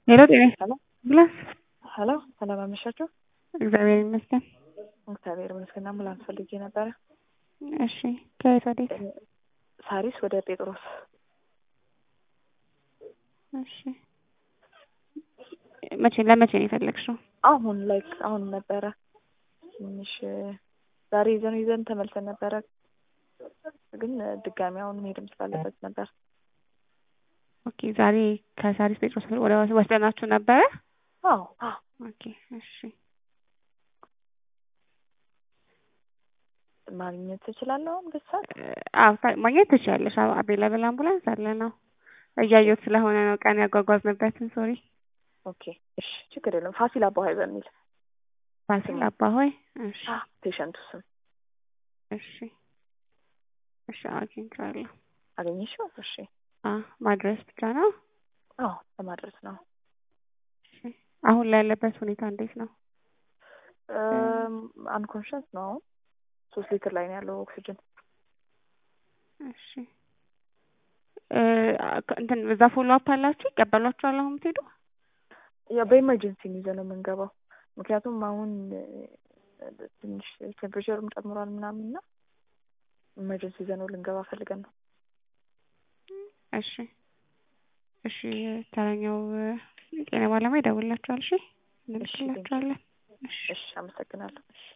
ሄሎ ጤና አምቡላንስ ሄሎ ሰላም አመሻችሁ። እግዚአብሔር ይመስገን። እግዚአብሔር ይመስገን። አምቡላንስ ፈልጌ ነበረ። እሺ ከየት ወዴት? ሳሪስ ወደ ጴጥሮስ። እሺ መቼ ለመቼ ነው የፈለግሽው? አሁን ላይክ አሁን ነበረ ትንሽ ዛሬ ይዘን ይዘን ተመልሰን ነበረ፣ ግን ድጋሚ አሁን መሄድም ስላለበት ነበር። ኦኬ ዛሬ ከሳሪስ ጴጥሮስ ወደ ወስደናችሁ ነበረ? አዎ አዎ። ኦኬ እሺ ማግኘት ትችላለህ አሁን በዚህ ሰዓት? አዎ ማግኘት ትችያለሽ። አቬላብል አምቡላንስ አለ ነው እያየሁት ስለሆነ ነው ቀን ያጓጓዝንበትን። ሶሪ ኦኬ እሺ ችግር የለም። ፋሲል አባሆይ በሚል ፋሲል አባሆይ። እሺ ፔሸንቱ ስም እሺ እሺ አግኝቼዋለሁ። አገኘሽው? እሺ ማድረስ ብቻ ነው? አዎ ለማድረስ ነው። እሺ አሁን ላይ ያለበት ሁኔታ እንዴት ነው? አንኮንሽንስ ነው አሁን ሶስት ሊትር ላይ ነው ያለው ኦክሲጅን። እሺ እንትን እዛ ፎሎ አፕ አላችሁ? ይቀበሏችኋል አሁን የምትሄዱ? ያው በኢመርጀንሲ ነው ይዘን ነው የምንገባው። ምክንያቱም አሁን ትንሽ ቴምፕሬቸርም ጨምሯል ምናምን እና ኢመርጀንሲ ይዘን ነው ልንገባ ፈልገን ነው። እሺ እሺ ተረኛው የጤና ባለሙያ ይደውልላችኋል። እሺ እንልክላችኋለን። እሺ አመሰግናለሁ። እሺ